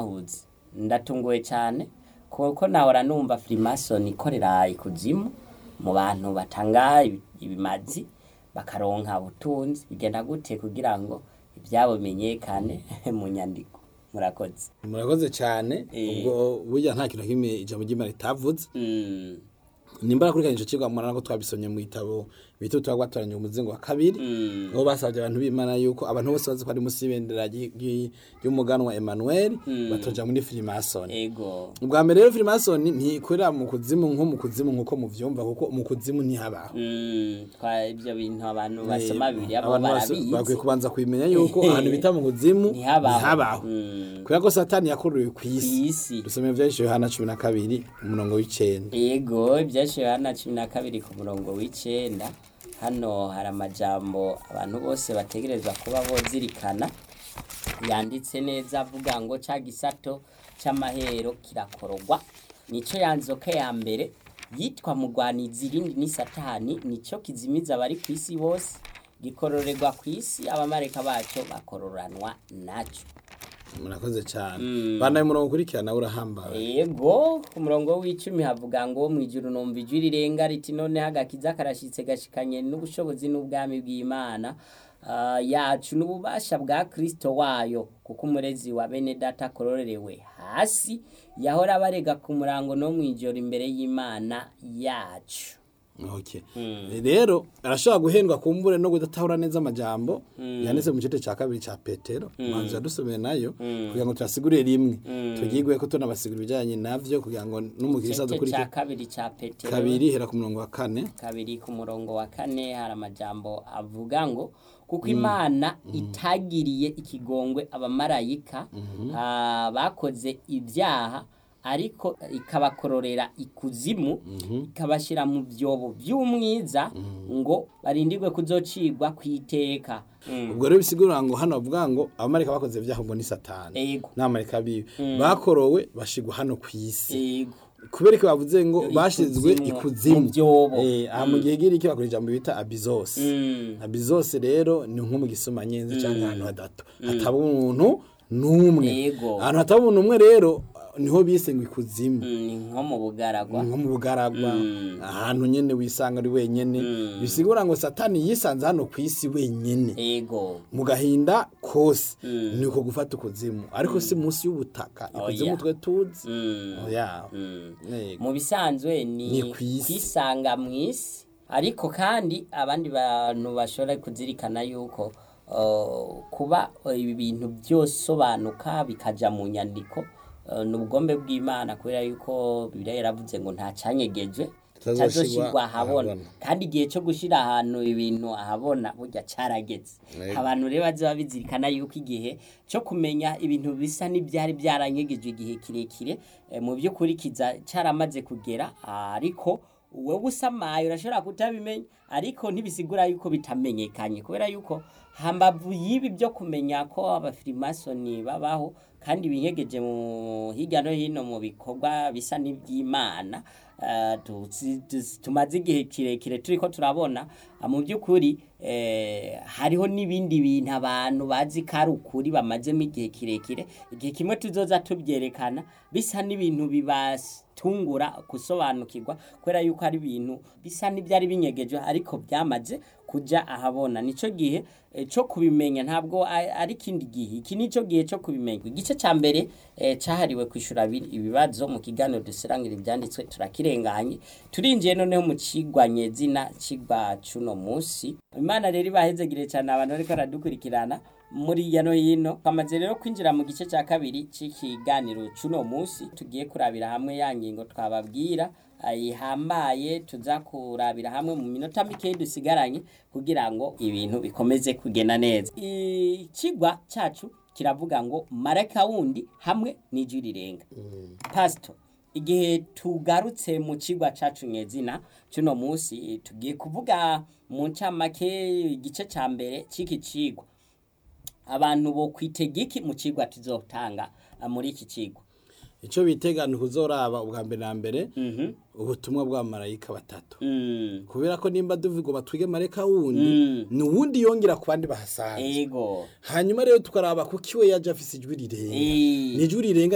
murakoze ndatunguwe cyane kuko nahora numva firimasoni ikorera ikuzimu mu bantu batanga ibi- ibimazi bakaronka ubutunzi bigenda gute kugira ngo ibyabo bimenyekane mu nyandiko murakoze murakoze cyane Eh. ubwo burya nta kintu na kimwe ijambo ry'imana ritavuze Mm, nimba nakurikiranye icyo kigo murana ko twabisomye mu gitabo bita utwa gwatoranye umuzingo wa kabiri mm, aho basabye abantu b'imana yuko abantu bose bazi ko ari munsi y'ibendera ry- ry- ry'umuganwa Emmanuel batoja muri Freemason ego ubwa mbere rero Freemason ntikorera mu kuzimu nko mu kuzimu nkuko muvyumva kuko mu kuzimu ntihabaho Mm, twa ibyo bintu abantu basoma bibiliya bo abantu bose bakwiye barabizi kubanza kubimenya yuko ahantu bita mu kuzimu Ntihabaho. ntihabaho Mm. kubera ko satani yakuruwe ku isi isi dusomeye ivyahise yohana cumi na kabiri umurongo w'icenda yego ibyashiwe hano cumi na kabiri ku murongo w'icenda hano hari amajambo abantu bose bategerezwa kuba bozirikana yanditse neza avuga ngo ca gisato c'amahero kirakorogwa nico yanzoka ya mbere yitwa mugwanizi irindi ni satani nico kizimiza abari ku isi bose gikororerwa ku isi abamareka baco bakororanwa naco murakoze cyane bana umurongo ukurikirana urahambaye Ego ku murongo w'icumi havuga ngo mu ijuru numva ijwi rirenga riti noneho agakiza karashitse gashikanye n'ubushobozi n'ubwami bw'Imana ah, yacu n'ububasha bwa Kristo wayo kuko umurezi wa bene data akororerewe hasi yahora abarega ku murango no mu ijoro imbere y'Imana yacu Okay. Rero arashobora guhendwa kumbure no kudatahura neza amajambo yanditse mu gice cya kabiri cya Petero manzi yadusomeye nayo kugira ngo tuyasigurire rimwe tugigwe ko tunabasigura ibijyanye navyo kugira ngo n'umukirisa igice dukurike cya kabiri cya Petero kabiri hera ku murongo wa kane kabiri ku murongo wa kane hari amajambo avuga ngo kuko imana itagiriye ikigongwe abamarayika ah, bakoze ibyaha ariko ikabakororera ikuzimu ikabashyira mu byobo by'umwiza ngo barindirwe kuzocigwa ku iteka Mm. ubwo rero bisigura ngo hano bavuga ngo abamarika bakoze ibyaha ubwo ni satani Ego. n'abamarika biwe bakorowe bashigwa hano ku isi Ego. kubera ko bavuze ngo bashizwe Ikuzimu, ikuzimu mu byobo. Eh, aha mu gihe giri iki bakora ijambo bita abizose Mm. abizose rero ni nko mu gisomanyenzi cyangwa ahantu hadato hataba umuntu n'umwe Yego. ahantu hataba umuntu umwe rero niho bise ngo ikuzimu Mm, ni nko mu bugaragwa nko mu bugaragwa ahantu nyene wisanga ari wenyene bisigura ngo satani yisanze hano ku isi wenyene ego mu gahinda kose ni uko gufata ukuzimu ariko si munsi y'ubutaka Oya. ikuzimu twe tuzi Mm. oya Mm. Yego. mu bisanzwe Ni ni kw'isi. kwisanga mu isi ariko kandi abandi bantu bashobora kuzirikana yuko uh, kuba uh, ibi bintu byosobanuka bikaja mu nyandiko uh, ni ubugombe bw'imana kubera yuko bibiliya yaravuze ngo nta canyegejwe Kitazoshirwa tazoshirwa ahabona ahabona. kandi igihe cyo gushira ahantu ibintu ahabona burya carageze Yego. abantu rero bazoba bizirikana yuko igihe cyo kumenya ibintu bisa n'ibyari byaranyegejwe igihe kirekire eh, mu by'ukuri kiza caramaze kugera ariko wowe usamaye urashobora kutabimenya ariko ntibisigura yuko bitamenyekanye kubera yuko hambavu y'ibi byo kumenya ko abafirimasoni babaho kandi binyegeje mu hirya no hino mu bikorwa bisa n'iby'imana eh, tuzi- tuzi- tumaze igihe kirekire turiko turabona ah, mu by'ukuri eh, hariho n'ibindi bintu abantu bazi ko ari ukuri bamazemo igihe kirekire igihe kimwe tuzoza tubyerekana bisa n'ibintu bibatungura gusobanukirwa kubera yuko ari ibintu bisa n'ibyari binyegeje ariko byamaze kuja ahabona nico gihe eh, cyo kubimenya ntabwo a- ari ikindi gihe iki nico gihe cyo kubimenya igice ca mbere eh, cahariwe kwishura abi- ibibazo mu kiganiro dusirangira ibyanditswe turakirenganye turinjiye noneho mu cigwa nyezina cigwa cuno musi imana rero ibahezegire cyane abantu bariko baradukurikirana muri hirya no hino twamaze rero kwinjira mu gice cya kabiri c'ikiganiro cuno musi tugiye kurabira hamwe ya ngingo twababwira ihambaye tuza kurabira hamwe mu minota mikeyi dusigaranye kugira ngo ibintu bikomeze kugenda neza ikigwa cyacu kiravuga ngo marayika wundi hamwe n'ijwi rirenga pasito igihe tugarutse mu kigwa cacu nyezina cuno musi tugiye kuvuga mu ncamake igice ca mbere c'iki cigwa abantu bo kwitega iki mu cigwa tuzotanga ah, muri iki cigwa icyo bitegana kuzoraba ubwa mbere na mbere Mhm. ubutumwa bw'abamarayika batatu Mm. kubera ko nimba duvuga ngo twige marayika wundi Mm. ni uwundi yongera ku bandi bahasanzwe ego hanyuma rero tukaraba kuko iwe yaje afise ijwi rirenga Eh. ni ijwi rirenga